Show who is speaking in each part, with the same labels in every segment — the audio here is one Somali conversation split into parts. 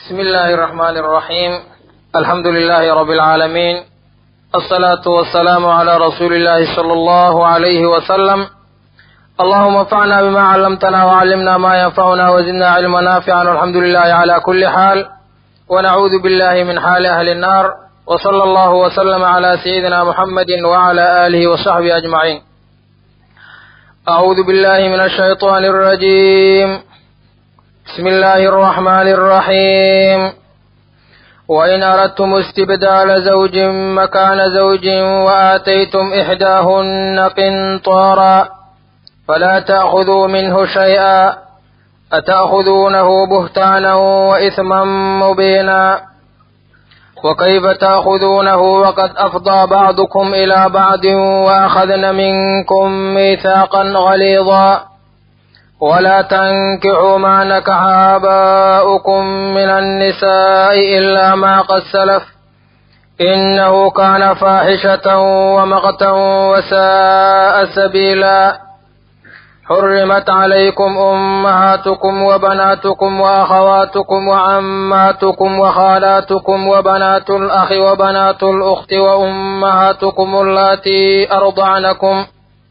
Speaker 1: بسم الله الرحمن الرحيم الحمد لله رب العالمين الصلاة والسلام على رسول الله صلى الله عليه وسلم اللهم انفعنا بما علمتنا وعلمنا ما ينفعنا وزدنا علما نافعا والحمد لله على كل حال ونعوذ بالله من حال أهل النار وصلى الله وسلم على سيدنا محمد وعلى آله وصحبه أجمعين أعوذ بالله من الشيطان الرجيم بسم الله الرحمن الرحيم وإن أردتم استبدال زوج مكان زوج وآتيتم إحداهن قنطارا فلا تأخذوا منه شيئا أتأخذونه بهتانا وإثما مبينا وكيف تأخذونه وقد أفضى بعضكم إلى بعض وأخذن منكم ميثاقا غليظا ولا تنكحوا ما نكح آباؤكم من النساء إلا ما قد سلف إنه كان فاحشة ومقتا وساء سبيلا حرمت عليكم أمهاتكم وبناتكم وأخواتكم وعماتكم وخالاتكم وبنات الأخ وبنات الأخت وأمهاتكم اللاتي أرضعنكم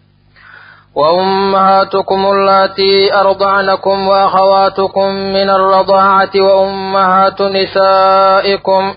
Speaker 1: وأمهاتكم اللاتي أرضعنكم وأخواتكم من الرضاعة وأمهات نسائكم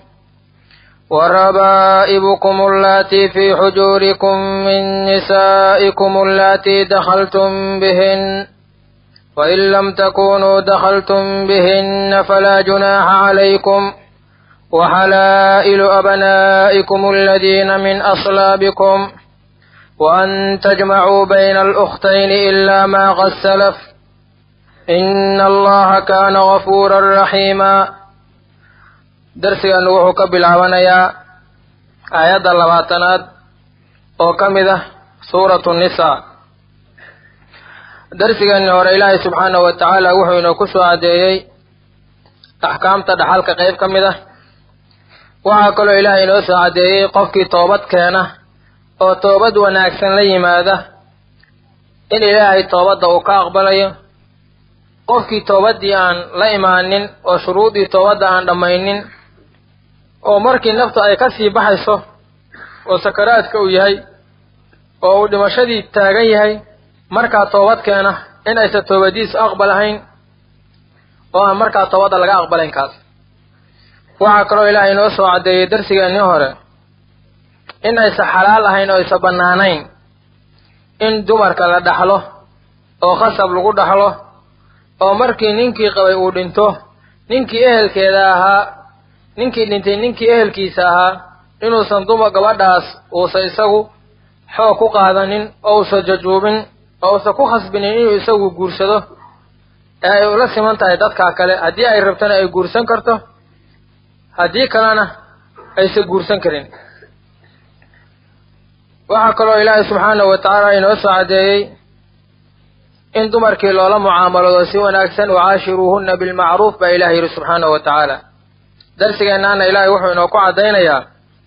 Speaker 1: وربائبكم اللاتي في حجوركم من نسائكم اللاتي دخلتم بهن وإن لم تكونوا دخلتم بهن فلا جناح عليكم وحلائل أبنائكم الذين من أصلابكم وأن تجمعوا بين الأختين إلا ما قد سلف إن الله كان غفورا رحيما darsigan wuxuu ka bilaabanayaa aayadda labaatanaad oo ka mid ah suuratu nisaa darsigani hore ilaahay subxaanahu wa tacaala wuxuu inoo ku soo caddeeyey axkaamta dhaxalka qayb ka mid ah waxaa kaloo ilaahay inoo soo caddeeyey qofkii toobad keena oo toobad wanaagsan la yimaada in ilaahay toobadda uu ka aqbalayo qofkii toobaddii aan la imaanin oo shuruudii toobadda aan dhammaynin oo markii naftu ay ka sii baxayso oo sakaraadka uu yahay oo uu dhimashadii taagan yahay markaa toobad keena in aysan toobadiisu aqbal ahayn oo aan markaa toobadda laga aqbalayn kaas waxaa kaloo ilaahay inoo soo caddeeyey darsigeennii hore in aysan xalaal ahayn oo aysan bannaanayn in dumarka la dhaxlo oo khasab lagu dhaxlo oo markii ninkii qabay uu dhinto ninkii ehelkeeda ahaa ninkii dhintay ninkii ehelkiisa ahaa inuusan dumar gabadhaas uusan isagu xoog ku qaadanin oo uusan jajuubin oo uusan ku khasbinin inuu isagu guursado ee ay ula siman tahay dadkaa kale haddii ay rabtana ay guursan karto haddii kalena aysan guursan karin waxaa kaloo ilaahay subxaanahu wa tacaala inoo soo caddeeyey in dumarkii loola mucaamaloodo si wanaagsan wacaashiruuhunna bilmacruuf baa ilaah yidhi subxaanahu wa tacaala darsigeennaana ilaahay wuxuu inoo ku caddaynayaa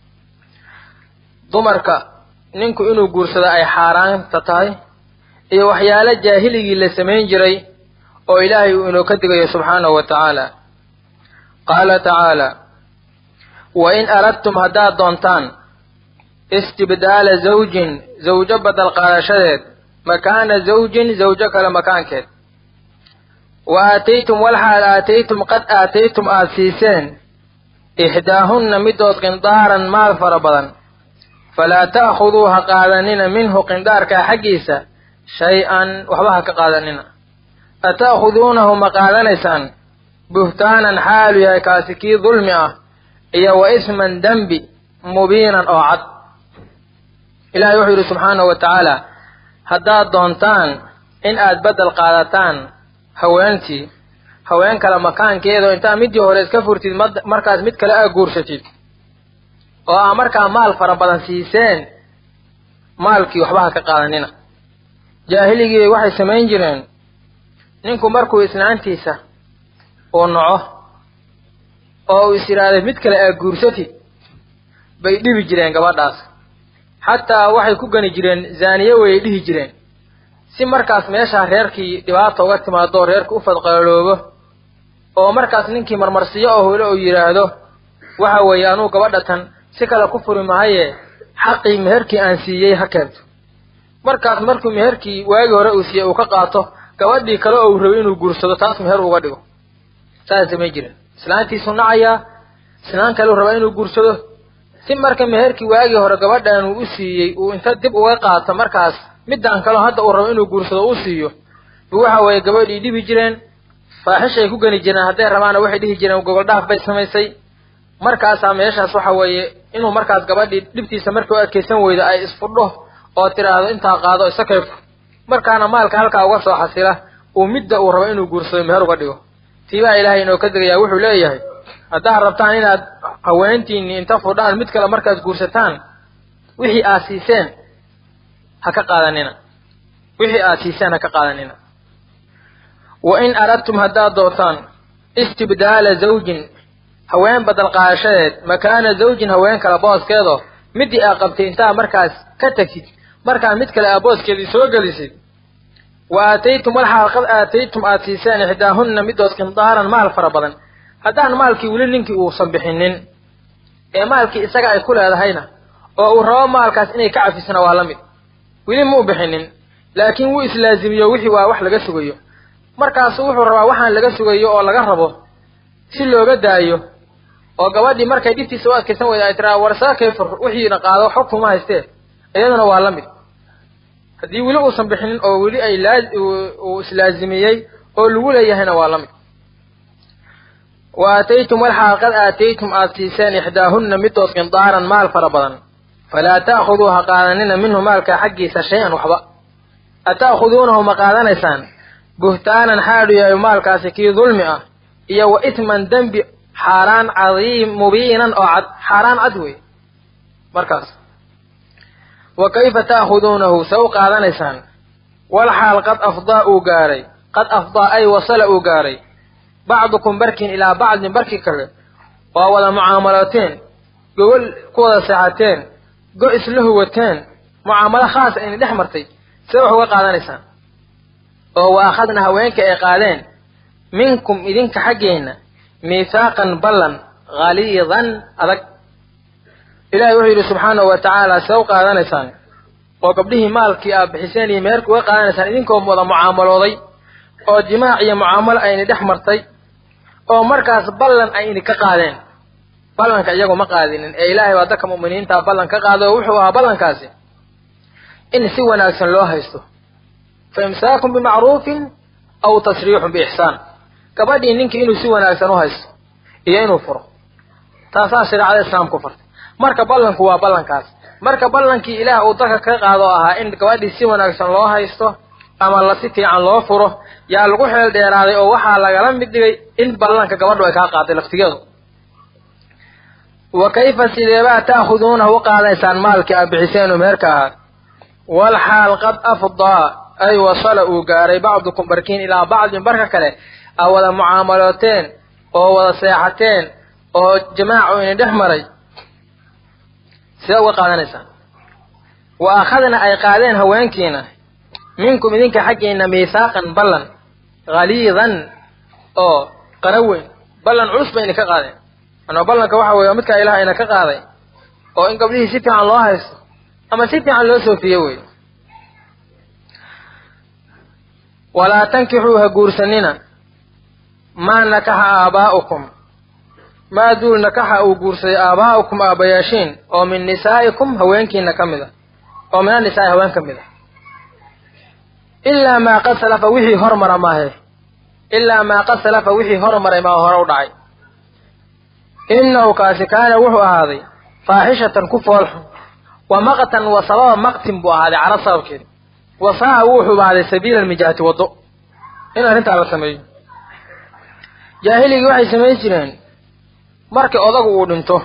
Speaker 1: dumarka ninku inuu guursado ay xaaraanta tahay iyo waxyaalo jaahiligii la samayn jiray oo ilaahay uu inoo ka digayo subxaanahu wa tacaala qaala tacaala wa in aradtum haddaad doontaan istibdaala zawjin zawjo badal qaadashadeed makaana zawjin zawjo kale makaankeed wa aataytum walxaal aataytum qad aataytum aada siiseen ixdaahunna midood qindaaran maal fara badan falaa ta'khuduu ha qaadanina minhu qindaarkaa xaggiisa shay-an waxba ha ka qaadanina ata'khuduunahu ma qaadanaysaan buhtaanan xaalu yahay kaasi kii dulmi ah iyo wa isman dembi mubiinan oo cad ilahay wuxuu yidhi subxaanahu wa tacaala haddaad doontaan in aad beddel qaadataan haweentii haween kale makaankeeda oo intaad middii hore iska furtid markaas mid kale aad guursatid oo aa markaa maal fara badan siiseen maalkii waxba ha ka qaadanina jaahiligii waxay samayn jireen ninku markuu islaantiisa uu naco oo uu is yidhaahday mid kale aad guursatid bay dhibi jireen gabadhaas xataa waxay ku gani jireen zaaniye wayay dhihi jireen si markaas meeshaa reerkii dhibaata uga timaado oo reerka u fadqaloloobo oo markaas ninkii marmarsiyo oo hole oo yidhaahdo waxa weeye anuu gabadha tan si kale ku furi mahaye xaqii meherkii aan siiyey ha keento markaas markuu meherkii waagii hore uu siiyey uu ka qaato gabadhii kale oo uu rabay inuu guursado taas meher uga dhigo saas samay jiren islaantiisuu nacayaa islaan kale uu rabaa inuu guursado si marka meherkii waagii hore gabadhan uu u siiyey uu inta dib uga qaato markaas midaan kaleo hadda uu rabo inuu guursado u siiyo bu waxa weeye gabadhii dhibi jireen faaxishay ku geni jireen hadday rabaana waxay dhihi jireen gogoldhaaf bay samaysay markaasaa meeshaas waxa weeye inuu markaas gabadhii dhibtiisa markii u adkaysan weydo ay isfudho oo tiraahdo intaa qaado isa kayfo markaana maalka halkaa uga soo xasila uu midda uu rabo inuu guursado meher uga dhigo tiibaa ilaahay inoo ka degayaa wuxuu leeyahay haddaad rabtaan inaad haweentiinni inta fudhaan mid kale markaad guursataan wixii aad siiseen ha ka qaadanina wixii aad siiseen ha ka qaadanina wa in aradtum haddaad doortaan istibdaala zawjin haween badal qaadashadeed makaana zawjin haween kale booskeedo midii aa qabtay intaa markaas ka tagtid markaa mid kale aa booskeedii soo gelisid wa aataytum walxaal qad aataytum aad siiseen ixdaahunna midood qindaaran maal fara badan haddaan maalkii weli ninkii uusan bixinin ee maalkii isaga ay ku leedahayna oo uu rabo maalkaas inay ka cafisana waa la mid weli ma u bixinin laakiin wuu islaazimiyo wixii waa wax laga sugayo markaasu wuxuu rabaa waxaan laga sugayo oo laga rabo si looga daayo oo gabadhii markay dhibtiisa u adkaysan weyda ay tiraa warsaakay fur wixiina qaado xog kuma haystee iyaduna waa la mid haddii weli uusan bixinin oo weli ay laa uu islaazimiyey oo lagu leeyahayna waa la mid wa aataytum walxaal qad aataytum aad siiseen ixdaahunna midood qindaaran maal fara badan falaa ta'khuduu ha qaadanina minhu maalka xaggiisa shay-an waxba ata'khuduunahu ma qaadanaysaan buhtaanan xaadhu yahay maalkaasi kii dulmi ah iyo wa isman dembi xaaraan cadiim mubiinan oo cad xaaraan cad wey markaas wa kayfa ta'khuduunahu se u qaadanaysaan walxaal qad afdaa uu gaaray qad afdaa ay wasala uu gaaray bacdukum barkin ilaa bacdin barki kale waa wada mucaamalooteen gogol ku wada seexateen go isla huwateen mucaamalo khaasa ayna dhex martay see wax uga qaadanaysaan oo wa akhadna haweenka ay qaadeen minkum idinka xaggeenna miithaaqan ballan haliidan adag ilahay wuxuu yidhi subxaanahu wa tacaala see u qaadanaysaan oo gabdhihii maalkii aad bixiseen iyo meherka uga qaadanaysaan idinkoo wada mucaamalooday oo jimaac iyo mucaamalo ayna dhex martay oo markaas ballan ay idinka qaadeen ballanka iyagu ma qaadinin ee ilaahay baa dadka mu'miniinta ballan ka qaado oo wuxuu ahaa ballankaasi in si wanaagsan loo haysto fa imsaakun bimacruufin aw tasriixun biixsaan gabadhii ninkii inuu si wanaagsan u haysto iyo inuu furo taasaa shareecada islaamku fartay marka ballanku waa ballankaas marka ballankii ilaah uu dadka ka qaado ahaa in gabadhii si wanaagsan loo haysto ama la si fiican loo furo yaa lagu xeel dheeraaday oo waxaa lagala mid dhigay in ballanka gabadhu ay kaa qaaday laftigeedu wa kayfa sideebaa ta'khuduunahu u qaadaysaan maalkii aad bixiseen oo meherka ahaa walxaal qad afdaa ay wasala uu gaaray bacdukum barkiin ilaa bacdin barka kale aa wada mucaamalooteen oo wada seexateen oo jamaacu idin dhex maray sidee uga qaadanaysaan wa akhadna ay qaadeen haweenkiina minkum idinka xaggiina miithaaqan ballan haliidan oo qara weyn ballan culus ba idinka qaadeen anaa ballanka waxa weeye midkaa ilaah ina ka qaaday oo in gabdhihii si fiican loo haysto ama si fiican loo soofiyo wey walaa tankixuu ha guursanina maa nakaxa aabaa'ukum maa duul nakaxa uu guursaday aabaa'ukum aabayaashiin oo min nisaa'ikum haweenkiina ka mid a oo min annisaa'i haween ka mid a ilaa maa qad salafa wixii hormara maahe ilaa maa qad salafa wixii hormaray maa hore u dhacay innahu kaasi kaana wuxuu ahaaday faaxishatan ku foolxun wa maqtan wa sababa maqtin buu ahaaday carab sababkeeda wa saa'a wuu xubaaday sabiila almijaahati waddo in arrintaa la sameeyo jaahiligii waxay samayn jireen markii odagu uu dhinto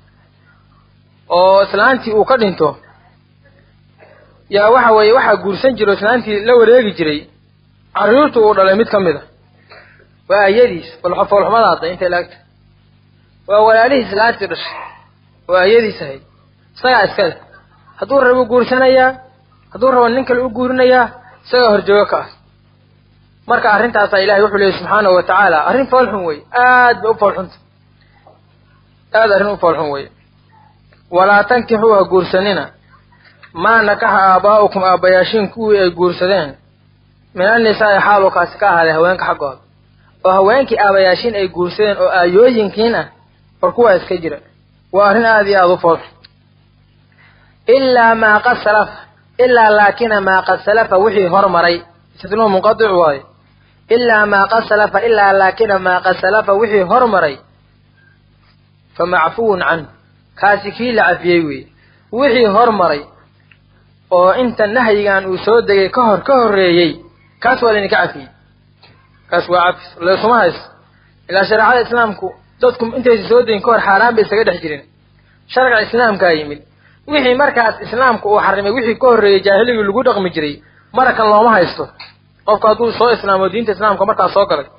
Speaker 1: oo islaantii uu ka dhinto yaa waxa weeye waxaa guursan jiro islaantii la wareegi jiray carruurtu uu dhalay mid ka mid a waa ayadiis foolxumadaada intay laagta waa walaalihii islaantii dhashay oo ayadiis ahayd isagaa iskale hadduu rabo guursanayaa hadduu rabo nin kale u guurinayaa isagaa horjoogo ka ah marka arrintaasaa ilahay wuxuu leeyay subxaanahu wa tacaala arrin foolxun wey aad bay u foolxunta aad arrin u foolxun wey walaa tankixuu ha guursanina maa nakaxa aabaa'ukum aabbayaashiin kuwii ay guursadeen min annisaa'i xaaluu kaasi ka ahaaday haweenka xaggooda oo haweenkii aabayaashiin ay guursadeen oo aayooyinkiin ah war kuwaa iska jira waa arrin aada iyo aada u foolxun ilaa maa qad salafa ilaa laakina maa qad salafa wixii hormaray istinuu munqadic waayo ilaa maa qad salafa ilaa laakina maa qad salafa wixii hormaray fa macfuwun canhu kaasi kii la cafiyey weeye wixii hormaray oo inta nahyigan uu soo degay ka hor ka horreeyey kaas waa laydinka cafiyey kaas waa cafis laysuma haysto ilaa shareecada islaamku dadku intaysa soo degin ka hor xaaraan bay isaga dhex jirin sharciga islaamkaa yimid wixii markaas islaamku uu xarimay wixii ka horreeyey jaahiligii lagu dhaqmi jiray marakan looma haysto qofku hadduu soo islaamo diinta islaamka markaas soo galay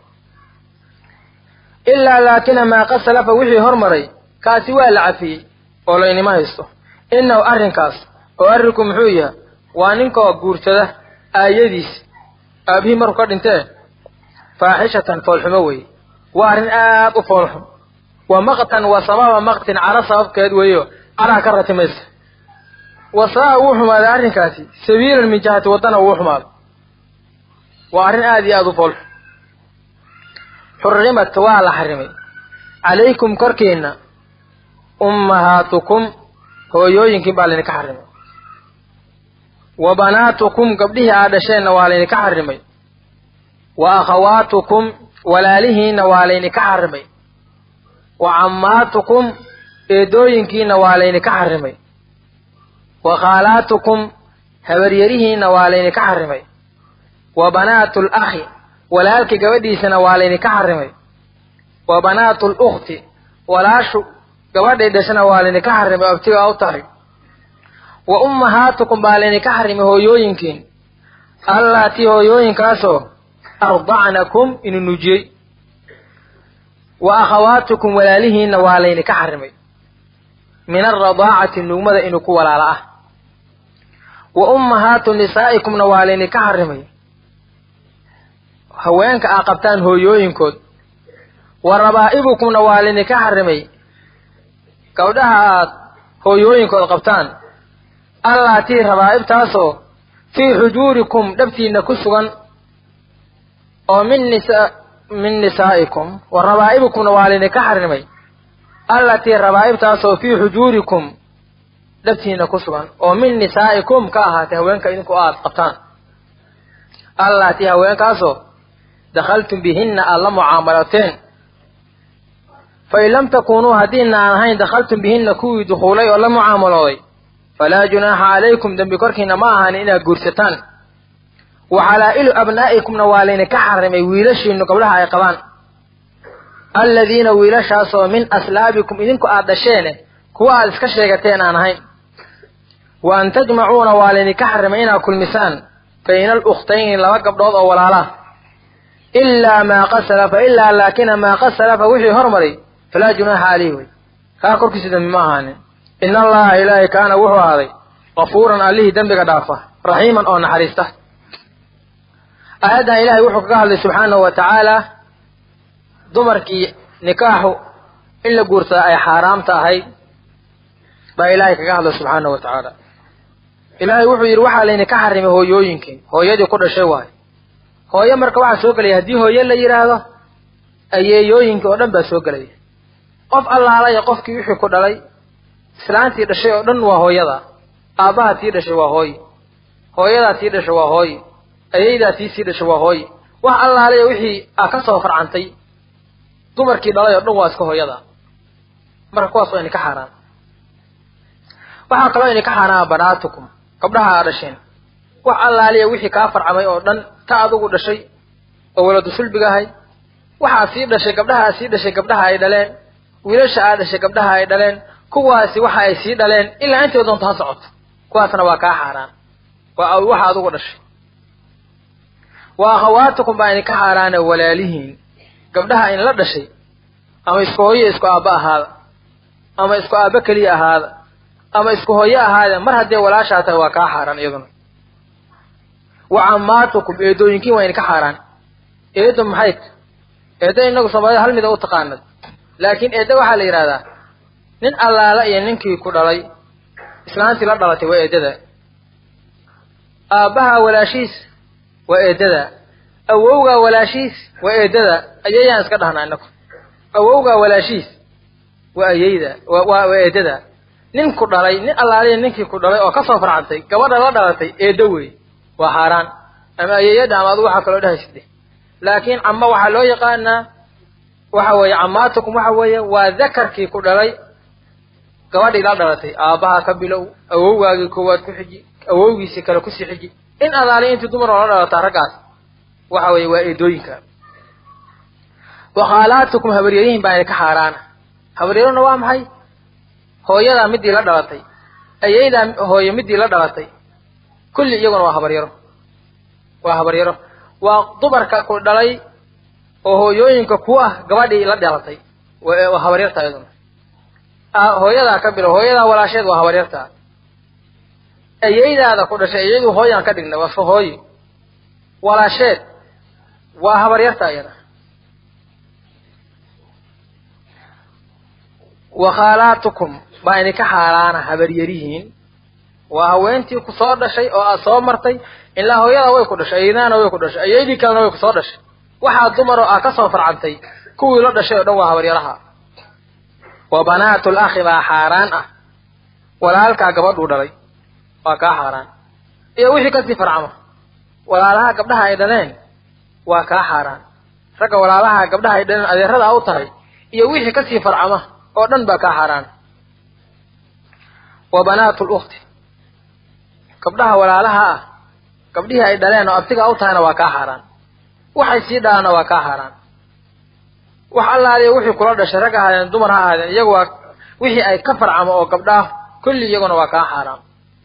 Speaker 1: ilaa laakina maa qad salafa wixii hormaray kaasi waa la cafiyey oo laynima haysto innahu arrinkaas oo arrinku muxuu yahay waa ninkoo guursada aayadiis aabihii markuu ka dhintee faaxishatan foolxumo weeye waa arrin aad u foolxum wa maqtan wa sababa maqtin caro sababkeed weeyo caraa ka ratimaysa wasaa wuu xumaaday arrinkaasi sabiilan min jihati waddana wuu xumaaday waa arrin aada iyo aada u foolxum xurrimat waa la xarimay calaykum korkiinna ummahaatukum hooyooyinkiin baa laydinka xarimay wa banaatukum gabdhihii aad dhasheenna waa laydinka xarimay wa akhawaatukum walaalihiinna waa laydinka xarimay wa cammaatukum eedooyinkiinna waa laydinka xarimay wa khaalaatukum habaryarihiinna waa laydinka xarimay wa banaatu lakhi walaalka gabadhiisana waa laydinka xarimay wa banaatu lukhti walaashu gabadhay dhashana waa laydinka xarimay oo abtigaa u tahay wa ummahaatukum baa laydinka xarimay hooyooyinkiin allaatii hooyooyinkaasoo ardacnakum inu nujiyey wa akhawaatukum walaalihiinna waa laydinka xarimay min alradaacati nugmada inuu ku walaala ah wa ummahaatu nisaa'ikumna waa laydinka xarimay haweenka aa qabtaan hooyooyinkood wa rabaa'ibukumna waa laydinka xarimay gabdhaha aad hooyooyinkood qabtaan allaatii rabaa'ibtaasoo fii xujuurikum dhabtiinna ku sugan oo min nisa min nisaa'ikum wa rabaa'ibukumna waa laydinka xarimay allatii rabaa'ibtaasoo fii xujuurikum dhabtiinna ku sugan oo min nisaa'ikum ka ahaatay haweenka idinku aad qabtaan allatii haweenkaasoo dakhaltum bihinna aad la mucaamalateen fain lam takuunuu haddiina aan ahayn dakhaltum bihinna kuwii dukhuulay oo la mucaamalooday falaa junaaxa calaykum dembi korkiina ma ahan inaad guursataan wa xalaa'ilu abnaa'ikumna waa laydinka xarimay wiilashiinu gabdhaha ay qabaan alladiina wiilashaasoo min aslaabikum idinku aad dhasheene kuwa aad iska sheegateen aan ahayn wa an tajmacuuna waa laydinka xarimay inaad kulmisaan bayna alukhtayni laba gabdhood oo walaalaa ilaa maa qad salafa ilaa laakina maa qad salafa wixii hormaray falaa junaaxa caleyh wey kaa korkiisa dembi ma ahaanin in allaha ilaahay kaana wuxuu ahaaday kafuuran allihii dembiga dhaafa raxiiman oo naxariista aayaddan ilaahay wuxuu kaga hadlay subxaanahu wa tacaala dumarkii nikaaxu in la guursadaa ay xaaraamta ahayd baa ilaahay kaga hadlay subxaanahu wa tacaala ilaahay wuxuu yidhi waxaa laydinka xarimay hooyooyinkiin hooyadii ku dhashay waayo hooyo marka waxaa soo gelaya haddii hooye la yidhaahdo ayeeyooyinkii oo dhan baa soo gelaya qof allaalaya qofkii wixii ku dhalay islaantii dhashay oo dhan waa hooyada aabbaha tii dhashay waa hooye hooyadaa tii dhashay waa hooye ayeydaa tii sii dhashay waa hooye wax allaalaya wixii aa ka soo farcantay dumarkii dhalay oo dhan waa iska hooyada marka kuwaas waa idinka xaaraan waxaa kaloo idinka xaaraama banaatukum gabdhaha aa dhasheen wax allaaliya wixii kaa farcamay oo dhan ta adugu dhashay oo waladu sulbiga ahay waxaa sii dhashay gabdhaha aa sii dhashay gabdhaha ay dhaleen wiilasha aa dhashay gabdhaha ay dhaleen kuwaasi waxa ay sii dhaleen ilaa intay doonto ha socoto kuwaasna waa kaa xaaraan waa waxa adugu dhashay wa akhawaatukum baa idinka xaaraana walaalihiin gabdhaha in la dhashay ama isku hooyo isku aabba ahaada ama isku aabba keliya ahaada ama isku hooyo ahaada mar haddee walaashaa tahay waa kaa xaaraan iyaduna wa cammaatukum eedooyinkiin waa idinka xaaraan eedda maxay ta eedda inagu soomaalida hal mida u taqaanad laakiin eedda waxaa la yidhahdaa nin allaala iyo ninkii ku dhalay islaantii la dhalatay waa eeddada aabbaha walaashiis waa eeddada awowgaa walaashiis waa eeddada ayayaan iska dhahnaa inaku awowgaa walaashiis waa ayeyda waa waa eeddada nin ku dhalay nin allaaliya ninkii ku dhalay oo kasoo farcantay gabadha la dhalatay eeddo wey waa xaaraan ama ayeeyadha ama adu waxaa kaloo dhehaysidhe laakiin cama waxaa loo yaqaanaa waxa weeye camaatukum waxa weeye waa dakarkii ku dhalay gabadhii la dhalatay aabbaha ka bilow awowgaagii koowaad ku xiji awowgiisii kale kusii xiji in adaali intii dumar oo la dhalataa raggaas waxa weeye waa eedooyinka wakhaalaatukum habaryarihin baa idinka xaaraana habaryaruna waa maxay hooyadaa midii la dhalatay ayeydaa hooye midii la dhalatay kulli iyaguna waa habaryaro waa habaryaro waa dumarka ku dhalay oo hooyooyinka ku ah gabadhii la dhalatay waa habaryarta iyaduna hooyadaa ka bilo hooyadaa walaasheed waa habaryarta ayeydaada ku dhashay iyadu hooyaan ka dhigna waa so hooyo walaasheed waa habaryarta iyada wakhaalaatukum baa idinka xaaraana habaryarihiin waa haweentii ku soo dhashay oo aad soo martay ilaa hooyadaa way ku dhashay ayeydaana way ku dhashay ayeydii kalena way ku soo dhashay waxaa dumaroo aa ka soo farcantay kuwii la dhashay oo dhan waa habaryaraha wa banaatul akhi baa xaaraan ah walaalkaa gabadhuu dhalay waa kaa xaaraan iyo wixii kasii farcama walaalaha gabdhaha ay dhaleen waa kaa xaaraan ragga walaalaha gabdhaha ay dhaleen adeeradaa u tahay iyo wixii kasii farcama oo dhan baa kaa xaaraan wa banaatu lukhti gabdhaha walaalaha ah gabdhihii ay dhaleen oo abtigaa u tahayna waa kaa xaaraan waxay sii dhalaanna waa kaa xaaraan wax allaaliya wixii kula dhashay rag ahaadeen dumar ha ahaadeen iyagu waa wixii ay ka farcamo oo gabdhaah kulli iyaguna waa kaa xaaraan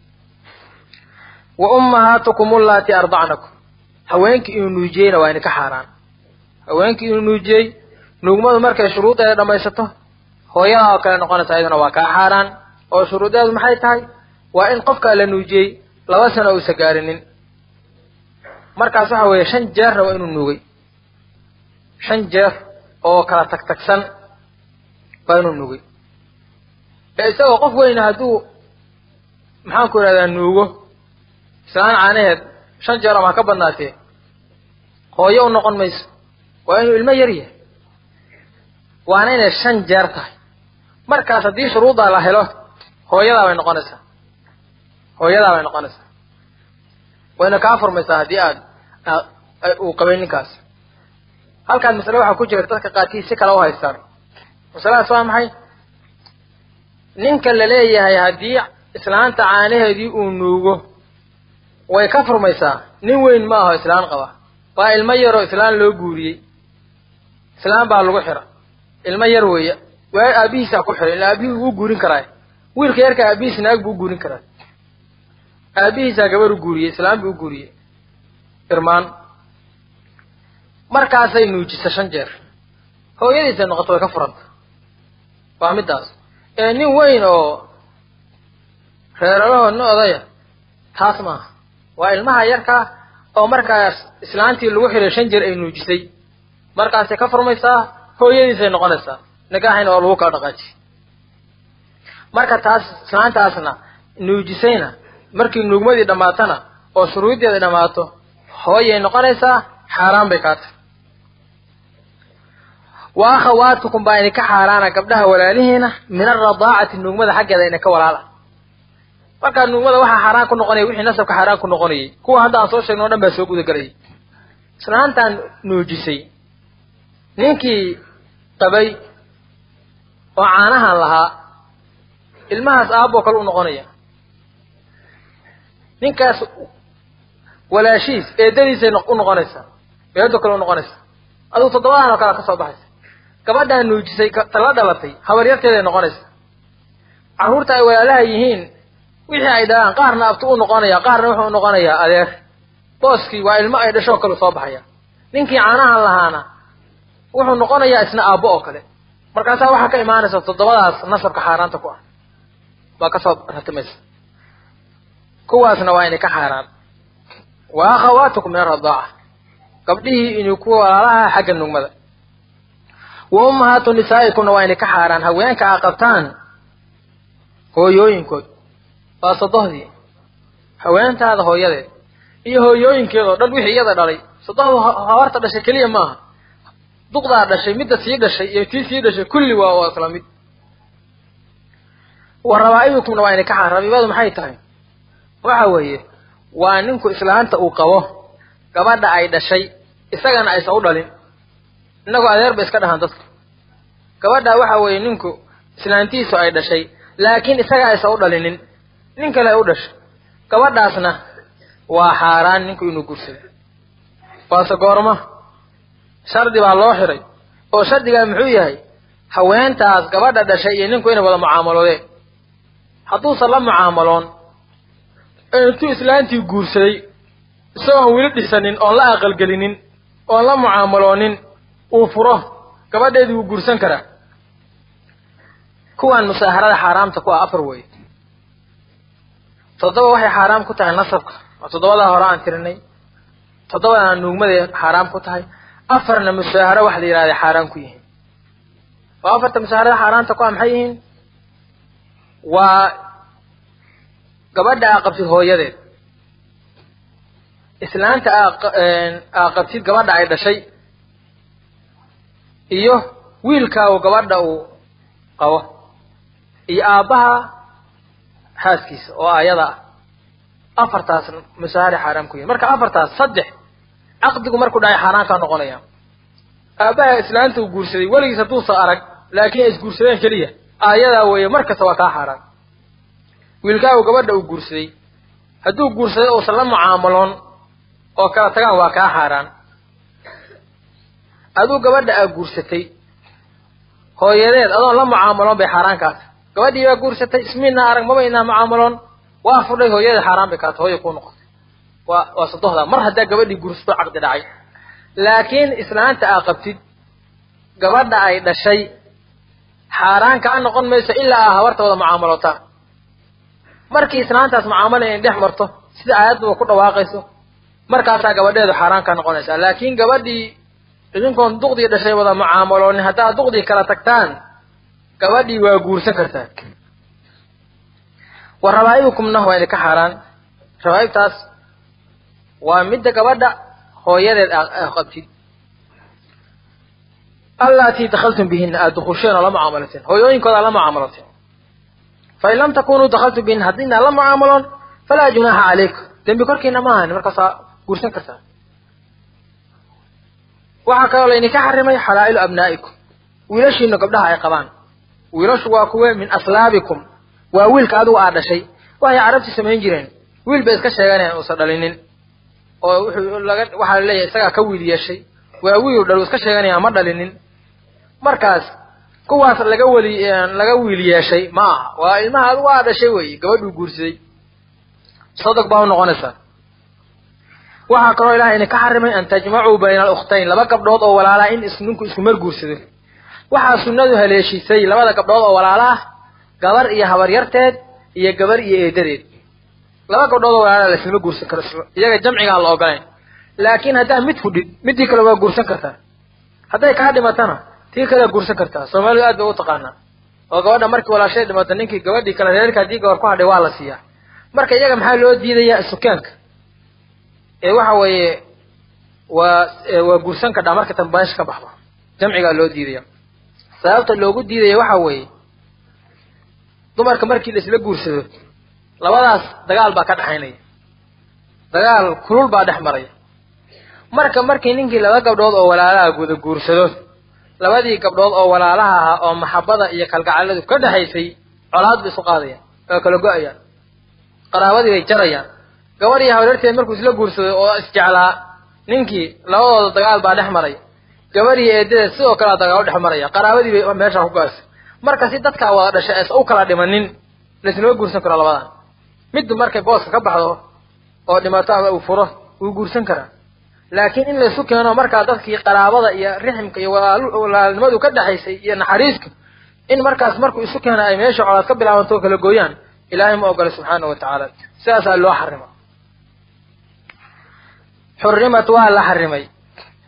Speaker 1: wa ummahaatukum ullaati ardacnakum haweenkii inuu nuujiyeyna waa idinka xaaraan haweenkii inuu nuujiyey nuugmadu markay shuruudeeda dhammaysato hooyadaa oo kale noqonaysa iyaduna waa kaa xaaraan oo shuruudeedu maxay tahay waa in qofkaa la nuujiyey laba sano uusa gaarinin markaas waxa weeye shan jeerna waa inuu nuugay shan jeer oo kala tagtagsan waa inuu nuugay ee isagoo qof weyna hadduu maxaanku idhahdaa nuugo islaan caanaheed shan jeer ama ha ka badnaatee hooyo u noqon mayso waa inuu ilmo yar yahay waana inay shan jeer tahay markaas haddii shuruuddaa la helo hooyadaa bay noqonaysaa hooyadaa bay noqonaysaa wayna kaa furmaysaa haddii aad uu qabay ninkaas halkaan masale waxaa ku jira dadka qaarkii si kale u haystaan masaladaas waa maxay ninka la leeyahay haddii islaanta caanaheedii uu nuugo way ka furmaysaa nin weyn ma aho islaan qaba waa ilmo yaroo islaan loo guuriyey islaan baa lagu xira ilmo yar weeye waa aabihiisaa ku xiray ila aabihii wuu guurin karaa wiilka yarka aabihiis naag buu u guurin karaa aabihiisaa gabar u guuriyey islaan buu u guuriyey irmaan markaasay nuujisa shan jeer hooyadiisay noqoto way ka furanta waa middaas ee nin weyn oo reeralahoo nin odaya taas maaha waa ilmaha yarkaa oo markaas islaantii lagu xiray shan jeer ay nuujisay markaasay ka furmaysaa hooyadiisay noqonaysaa nikaaxina oo lagu kala dhaqaajiy marka taas islaantaasna nuujisayna markii nuugmadii dhammaatana oo shuruuddeeda dhammaato hooyay noqonaysaa xaaraan bay kaa tahay wa akhawaatukum baa idinka xaaraana gabdhaha walaalihiina min alradaacati nuugmada xaggeeda idinka walaala markaa nuugmada waxaa xaaraan ku noqonaya wixii nasabka xaaraan ku noqonayay kuwa hadda aan soo sheegno o dhan baa soo gudagelayay islaantaan nuujisay ninkii qabay oo caanahan lahaa ilmahaas aaboo kale u noqonaya ninkaas walaashiis eedadiisay u noqonaysaa eedo kale u noqonaysaa adugu toddobadan oo kale ka soo baxaysa gabadhaa nuujisay tala dhalatay habaryarteeday noqonaysaa carruurta ay walaalaha yihiin wixii ay dhalaan qaarna abtu u noqonaya qaarna wuxuu u noqonayaa adeer booskii waa ilmo ay dhashoo kale soo baxaya ninkii caanahan lahaana wuxuu noqonayaa isna aabbo oo kale markaasaa waxaa ka imaanaysa toddobadaas nasabka xaaraanta ku ah baa kasoo ratimaysa kuwaasna waa inay ka xaaraan wa akhawaatukum min aradaaca gabdhihii inuu kuwa walaalaha xagga nugmada wa ummahaatu nisaa'ikumna waa inay ka xaaraan haweenka a qabtaan hooyooyinkood waa sodohdii haweentaada hooyadeed iyo hooyooyinkeed oo dhan wixii iyada dhalay sodohdu habarta dhashay keliya maaha duqdaa dhashay midda sii dhashay iyo tii sii dhashay kulli waa waa isla mid wa rabaa'ibukumna waa inay ka xaaraan rabiibadu maxay tahay waxa weeye waa ninku islaanta uu qabo gabadha ay dhashay isagana aysan u dhalin innagoo adeer ba iska dhahaan dadka gabadha waxa weeye ninku islaantiisu ay dhashay laakiin isaga aysan u dhalinin nin kale ay u dhashay gabadhaasna waa xaaraan ninku inuu guursado waase goorma shardi baa loo xiray oo shardigaa muxuu yahay haweentaas gabadha dhashay iyo ninku inay wada mucaamaloodeen hadduusan la mucaamaloon intuu islaantii guursaday isagoon weli dhisanin oon la aqalgelinin oon la mucaamaloonin uu furo gabadheedii wuu guursan karaa kuwan musaaharada xaaraamta ku ah afar weeye toddoba waxay xaaraam ku tahay nasabka oo toddobadaa hore aan tirinay toddobadana nuugmaday xaaraam ku tahay afarna musaaharo waxa la yidhahda xaaraan ku yihiin oo afarta musaaharada xaaraamta ku ah maxay yihiin waa gabadha aa qabtid hooyadeed islaanta aa qabtid gabadha ay dhashay iyo wiilkaagu gabadha uu qabo iyo aabbaha xaaskiisa oo ayada ah afartaas musaahari xaaraam ku yihin marka afartaas saddex caqdigu markuu dhacay xaaraan kaa noqonaya aabbaha islaanta uu guursaday weligiis hadduusa arag laakiin ay isguursadeen keliya ayadaa weeye mar kasta waa kaa xaaraan wiilkaagu gabadha uu guursaday hadduu guursaday uusan la mucaamaloon oo kala tagaan waa kaa xaaraan aduu gabadha aa guursatay hooyadeed adoon la mucaamaloon bay xaaraan kaata gabadhii baa guursatay ismiinaa arag maba inaa mucaamaloon waa fudhay hooyadeed xaaraan bay kaata hooya kuu noqotay waa waa sadohdaa mar haddaa gabadhii guursato caqdi dhacay laakiin islaanta aa qabtid gabadha ay dhashay xaaraan kaa noqon mayso ilaa aa habarta wada mucaamalootaan markii islaantaas mucaamala inay dhex marto sida aayadduba ku dhawaaqayso markaasaa gabadheedu xaaraan kaa noqonaysaa laakiin gabadhii idinkoon duqdii dhashay wada mucaamaloonin haddaad duqdii kala tagtaan gabadhii waa guursan kartaa wa rabaa'ibukumna waa idinka xaaraan rabaa'ibtaas waa midda gabadha hooyadeed aa qabtid allatii dakhaltum bihinna aada dukusheen oo la mucaamalateen hooyooyinkooda la mucaamalateen fain lam takunuu dakhaltum bihinna haddiinaa la mucaamaloon falaa junaaxa calaykum dembi korkiina ma ahani markaasaa guursan kartaa waxaa kaloo laydinka xarimay xalaa'ilu abnaa'ikum wiilashiina gabdhaha ay qabaan wiilashu waa kuwe min aslaabikum waa wiilka adigu aad dhashay waxay carabti samayn jireen wiil bay iska sheeganayaan uusan dhalinin oo wuxuu laga waxaa laleeyahay isagaa ka wiil yeeshay waa wiil dhal iska sheeganaya ma dhalinin markaas kuwaas laga weli laga wiil yeeshay ma aha waa ilmaha adigu aad dhashay weeye gabadhuu guursaday sadog baa u noqonaysaa waxaa kaloo ilahay idinka xarimay an tajmacuu bayna alukhtayn laba gabdhood oo walaalaa in is ninku isku mar guursado waxaa sunnadu haleeshisay labada gabdhood oo walaala ah gabar iyo habaryarteed iyo gabar iyo eedadeed laba gabdhood oo walaala laislama guursan karo iyaga jamcigaan la ogolayn laakiin haddaa mid fudhid midii kale waa guursan kartaa hadday kaa dhimatana tii kalea guursan kartaa soomaalidu aad bay u taqaanaa oo gabadha markii walaashay dhimata ninkii gabadhii kale reerka haddii gabar ku hadhay waa la siiyaa marka iyaga maxaa loo diidayaa sukaanka ee waxa weeye waa waa guursan kadhaa marka tambaasha ka baxdo jamcigaa loo diidaya sababta loogu diidaya waxa weeye dumarka markii la isla guursado labadaas dagaal baa ka dhexaynaya dagaal kulul baa dhex maraya marka markii ninkii laba gabdhood oo walaalaha guda guursado labadii gabdhood oo walaalaha ahaa oo maxabada iyo kalgacaladu ka dhexaysay colaad bay isu qaadayaan oo kala go-ayaan qaraabadii bay jarayaan gabadh iyo habaryarteed markuu isla guursaday oo isjeclaa ninkii labadooda dagaal baa dhex maray gabadh iyo eedadeed sidoo kalea dagaal u dhex maraya qaraabadii bay meeshaa ku go-aysay marka si dadkaa wada dhashay aysa u kala dhimanin laisnama guursan karo labadan middu markay booska ka baxdo oo dhimato ama uu furo wuu guursan karaa laakiin in laysu keeno markaa dadkii qaraabada iyo riximka iyo walaalnimadu ka dhexaysay iyo naxariiska in markaas markuu isu keena ay meesha colaad ka bilaabanto oo kala gooyaan ilaahay ma ogola subxaana wa tacaala sidaasaa loo xarima xurimat waa la xarimay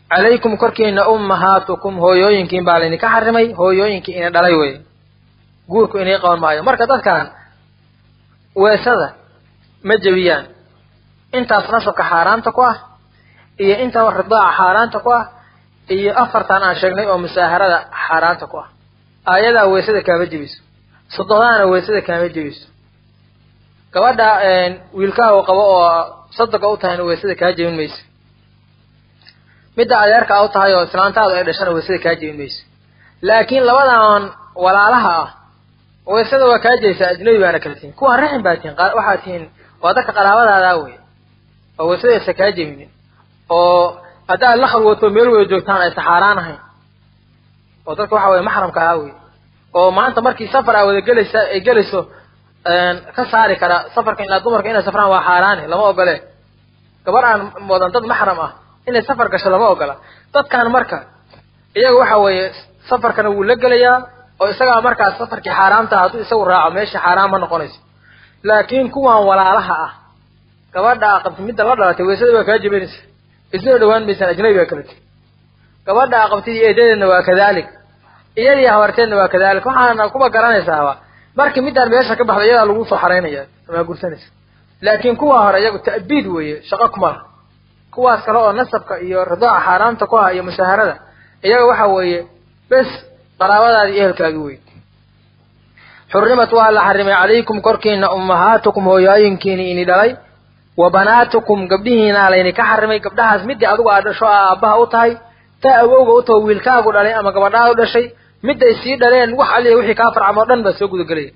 Speaker 1: calaykum korkiina ummahaatukum hooyooyinkiin baa laydinka xarimay hooyooyinkii ina dhalay wey guurku inay qaban maayo marka dadkan weesada ma jebiyaan intaas nasabka xaaraanta ku ah iyo inta ridaaca xaaraanta ku ah iyo afartan aan sheegnay oo musaaharada xaaraanta ku ah aayadaa weesada kaama jebiso sododaana weesada kaama jebiso gabadha wiilkaha uu qabo oo sadoga u tahayna weesada kaa jebin mayso midda adeerka u tahay oo islaantaadu ay dhashana weesada kaa jebin mayso laakiin labadan walaalaha ah weesada waa kaa jebisa ajnabi baana kala tihin kuwaan raxim baa tihin waxaa tihiin waa dadka qaraabadaada wey oo weesada aysa kaa jebinin oo haddaad la khalwooto meel wada joogtaan aysa xaaraan ahayn oo dadka waxa weye maxramka ahaa wey oo maanta markii safar aa wada gelaysa ay gelayso ka saari kara safarka ilaa dumarka inay safraan waa xaaraane lama ogole gabar aan wadan dad maxram ah inay safar gasho lama ogola dadkan marka iyaga waxa weeye safarkana wuu la gelayaa oo isagaa markaas safarkii xaaraamta hadduu isagu raaco meesha xaaraan ma noqonayso laakiin kuwan walaalaha ah gabadha qabti midda la dhalatay weysada waa kaa jebanaysa isnoo dhawaan maysaan ajnabi baa kala tiri gabadha qabtid iyo eedadeedna waa kadalik iyadii habarteedna waa kadalik waxaana kuba garanaysaaba markii middaan meesha ka baxda iyadaa lagu soo xaraynaya amaa gursanaysa laakiin kuwa hore iyagu ta'biid weeye shaqo kuma laha kuwaas kale oo nasabka iyo ridaaca xaaraamta ku ah iyo musaaharada iyaga waxa weeye bes qaraabadaadi iyo ehelkaagi wey xurimat waa la xarimay calaykum korkiina ummahaatukum hooyooyinkiini ini dhalay wa banaatukum gabdhihiina layni ka xarimay gabdhahaas midii adigu aad dhasho a aabbaha u tahay taa awowga u taho wiilkaagu dhalay ama gabadhaadu dhashay midday sii dhaleen wax aliya wixii kaa farcamo o dhan baa soo gudagelaya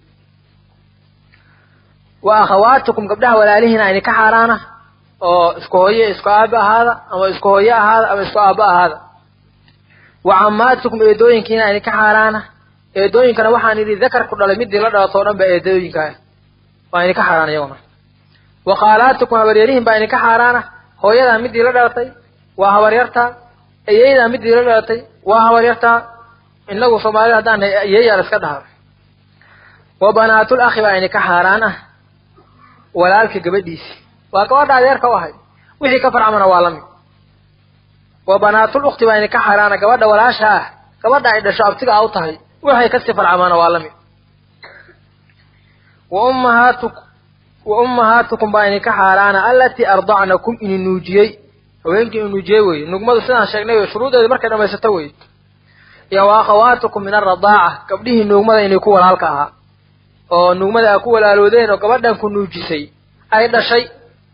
Speaker 1: wa akhawaatukum gabdhaha walaalihiina ayni ka xaaraana oo isku hooye isku aabe ahaada ama isku hooye ahaada ama isku aabba ahaada wa cammaatukum eedooyinkiina ayni ka xaaraana eedooyinkana waxaan idhi dakarku dhalay midii la dhalato o dhan ba eedooyinka ah waa ayni ka xaaraan iyaguna wa khaalaatukum habaryarihin baa idinka xaaraana hooyadaa midii la dhalatay waa habaryartaa ayeyadaa midii la dhalatay waa habaryartaa inagu soomaalida haddaan nahay ayeeyaa la iska dhaha wa banaatul akhi baa idinka xaaraan ah walaalka gabadhiisi waa gabadha adeerka u ahay wixii ka farcamana waa lamid wa banaatul ukhti baa idinka xaaraana gabadha walaasha ah gabadha ay dhasho abtiga a u tahay waxay kasii farcamaana waa lamid wa ummahaatukum wa ummahaatukum baa idinka xaaraana allatii ardacnakum ini nuujiyey haweenkii inu nuujiyey weye nugmadu sidaan sheegnay wey shuruudeedu markay dhamaysato wey iyo wa akhawaatukum min alradaaca gabdhihii nuugmada inay ku walaalka ahaa oo nuugmada aa ku walaaloodeen oo gabadhan ku nuujisay ay dhashay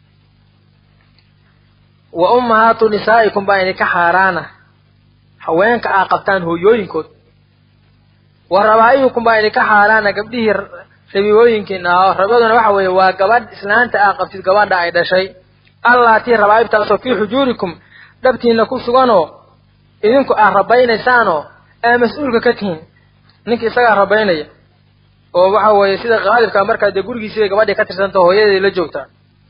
Speaker 1: wa ummahaatu nisaa'ikum baa idinka xaaraana haweenka aa qabtaan hooyooyinkood wa rabaa'ibukum baa idinka xaaraana gabdhihii rabibooyinkiina ah rabaduna waxa weeye waa gabadh islaanta aa qabtid gabadha ay dhashay allaatii rabaa'ibtaasoo fii xujuurikum dhabtiina ku suganoo idinku aad rabaynaysaanoo aa mas-uulka ka tihiin ninka isagaa rabaynaya oo waxa weeye sida qaalibkaa markaa dee gurigiisibay gabadhii ka tirsanta hooyadeedii la joogtaa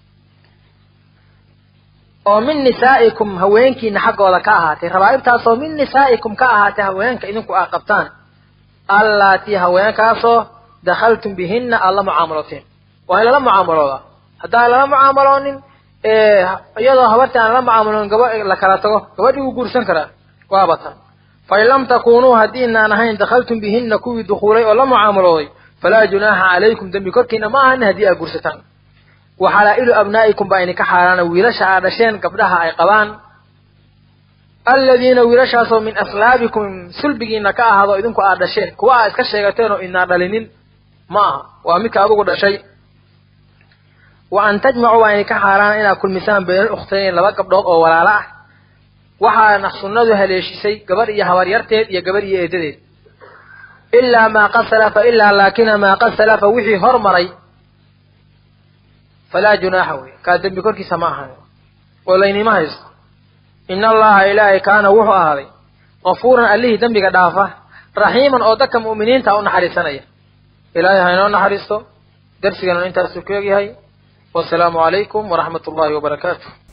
Speaker 1: oo min nisaa'ikum haweenkiina xaggooda ka ahaatay rabaa'ibtaasoo min nisaa'ikum ka ahaatay haweenka idinku aad qabtaan allaatii haweenkaasoo dakhaltum bihinna aad la mucaamalooteen waa in lala mucaamaloodaa haddaan lala mucaamaloonin iyadoo habartii aan la mucaamaloonin gaba la kala tago gabadhii wuu guursan karaa waaba tan fain lam takunuu haddiinaan ahayn dakhaltum bihinna kuwii dukuulay oo la mucaamalooday falaa junaaxa calaykum dembi korkiina ma ahan haddii aad guursataan wa xalaa'ilu abnaa'ikum baa idinka xaaraana wiilasha aad dhasheen gabdhaha ay qabaan aladiina wiilashaasoo min aslaabikum sulbigiina ka ahaado idinku aad dhasheen kuwa aad iska sheegateen oo inaa dhalinin ma aha waa midka adugu dhashay wa an tajmacuu waa idinka xaaraana inaad kulmisaan baynal ukhtayn laba gabdhood oo walaalo ah waxaana sunnadu haleeshisay gabadh iyo habaryarteed iyo gabadh iyo eedadeed ilaa maa qad salafa ilaa laakina maa qad salafa wixii hormaray falaa junaaxa wey kaa dembi korkiisa ma ahan oo laynima haysto in allaha ilaahay kaana wuxuu ahaaday kafuuran allihii dembiga dhaafa raxiiman oo dadka mu'miniinta u naxariisanaya ilaahay ha inoo naxariisto darsigana intaasuu ku egyahay wasalaamu calaykum waraxmat ullahi wabarakaatu